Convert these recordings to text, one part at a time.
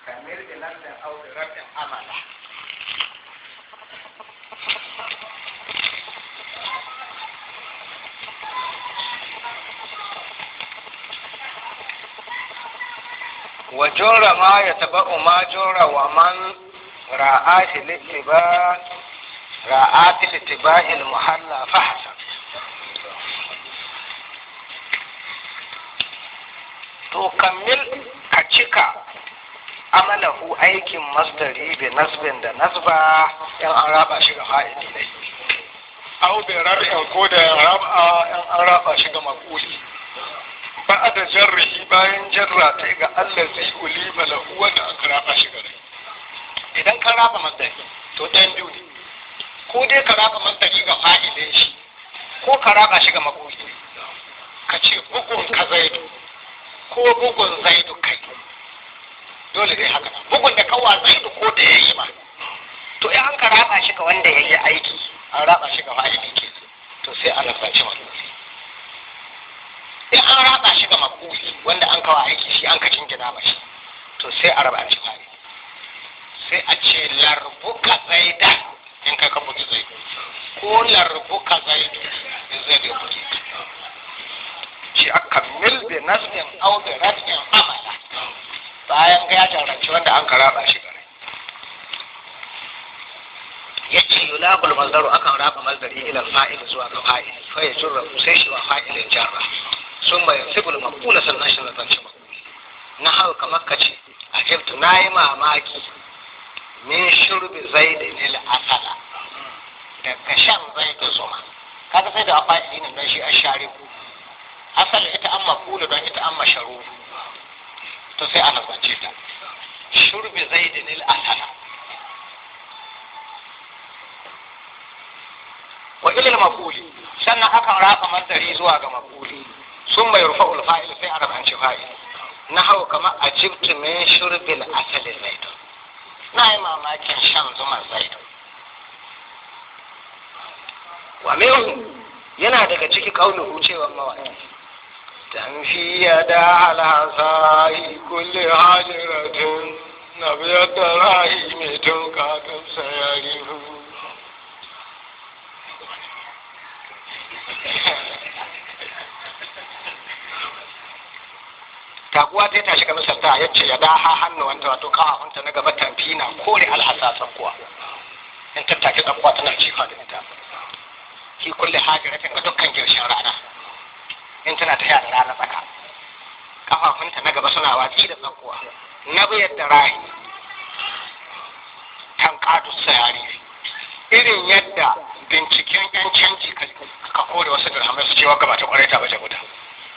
kamar da lantan aure rabin amala wa jora ma ya taba ma jora wa man ra'ati littiba ra'ati littiba'il muhalla fahsa to kammil ka cika amalahu aikin masdari bi nasbin da nasba in an raba shi ga fa'ili ne au bi rab'in ko da raba in an raba shi ga maquli ba da jarrihi bayan jarra ta ga allazi ulima lahu wanda aka raba shi ga rai idan ka raba masdari to ɗayan biyu ne ko dai ka raba masdari ga fa'ilin shi ko ka raba shi ga maquli ka ce bugun ka zaidu ko bugun zaidu kai dole dai haka bugun da kawa zaidu ko da ya yi ma to in an ka raba shi ga wanda ya yi aiki an raba shi ga fa'ili ke to sai an rabaci makuli in an raba shi ga makuli wanda an kawo aiki shi an ka jingina mashi to sai a raba shi fa'ili sai a ce larbuka zaida in kai ka bugi zaidu ko larbuka zaidu in zaidu ya bugi shi a kammil bi nasbin au bi radin amala bayan ga ya jaranci wanda an karaba shi gare ya ce yulaqul mazdaru akan raba mazdari ila fa'il zuwa ga fa'il fa ya jurra sai shi wa fa'ilin jarra sun bayan sibul maqula sannan shi zanci maquli na hau kamar ka ce ajibtu nayi mamaki min shurbi zaidin il asala daga shan zaidin zuma kaga sai da fa'ili ne dan shi ashariku asali ita an maqulu don ita an masharu to sai ana zance ta shurbi zaidin il asala wa ilil maquli sannan akan raba masdari zuwa ga maquli sun mai rufa fa'il sai a rabanci fa'il na hau kama a jibtu min shurbil asali zaidu na yi mamakin shan zuma zaidu wa minhu yana daga ciki kaunuhu cewa mawaƙi تنفي يدا العصاي كل حاجرة نبيت راهي متوكا كم سيعرف taguwa ta tashi ga misalta ya ce ya daha hannuwanta wato kafafunta na gaba tamfi na kore alhasa tsakuwa in tattaki tsakuwa tana cifa da ita shi kulle hajiratin ga dukkan girshin rana in tana ta da rana tsaka kafafunta na gaba suna watsi da tsakuwa na biyar da rahi tankatu sayari irin yadda binciken yan canji ka kore wasu dirhamai su cewa gaba ta kwarai ta baje guda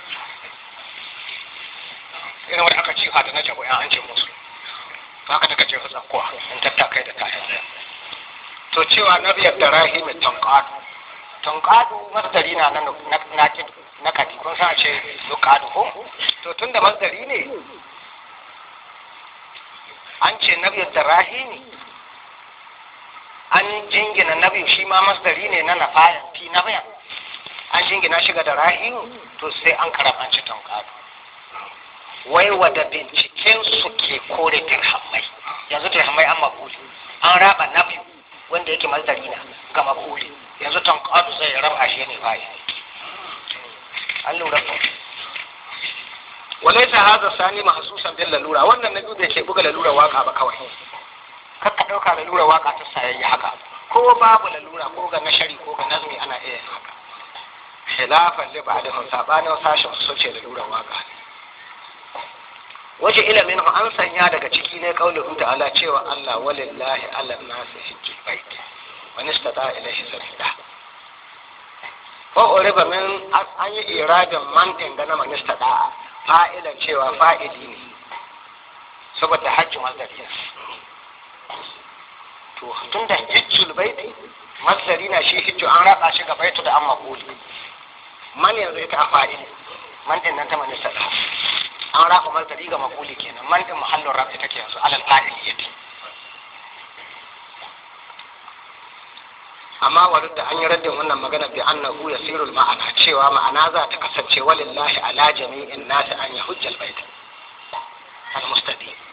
irin wanda aka cifa da na jabo yan an ce musu to haka daga jefa tsakuwa in tattakai da tayan to cewa na biyar da rahi mai tankatu tankatu masdari na na na na kati kun sa ce yuqadu ko to tunda masdari ne an ce nabi rahimi an jingina nabi shi ma masdari ne na nafayan fi nabiyan an jingina shiga da rahimu to sai an karabanci tankadu wai wada binciken su ke kore dirhamai yanzu dirhamai an makuli an raba nabi wanda yake masdari na ga makuli yanzu tankadu zai raba shi ne fayi an lura ko walaita hadha sani mahsusan bil lalura wannan na biyu bai ke buga lalura waka ba kawai kar ka dauka lalura waka ta sayayya haka ko babu lalura ko ga nashari ko ga nazmi ana iya haka khilafan li ba'da sabanin sashin su ce lalura waka waje ilimin an sanya daga ciki ne kauluhu ta'ala cewa Allah walillahi ala nasi hijjul bait wa nistata ilayhi sabila ko oriba min an yi iradin man dangana manista da'a fa'ilan cewa fa'ili ne saboda hajji masdari to tun da hijjul baiti masdari na shi hijju an raba shi ga baitu da an makuli man yanzu ita a fa'ili man din nan ta manista da'a an raba masdari ga makuli kenan man din muhallin rabi take yanzu alal fa'ili yake amma wadda da an yi raddin wannan magana bi annahu yasirul ma'ana cewa ma'ana za ta kasance walillahi ala jami'in nasi an yahujjal bait al mustaqim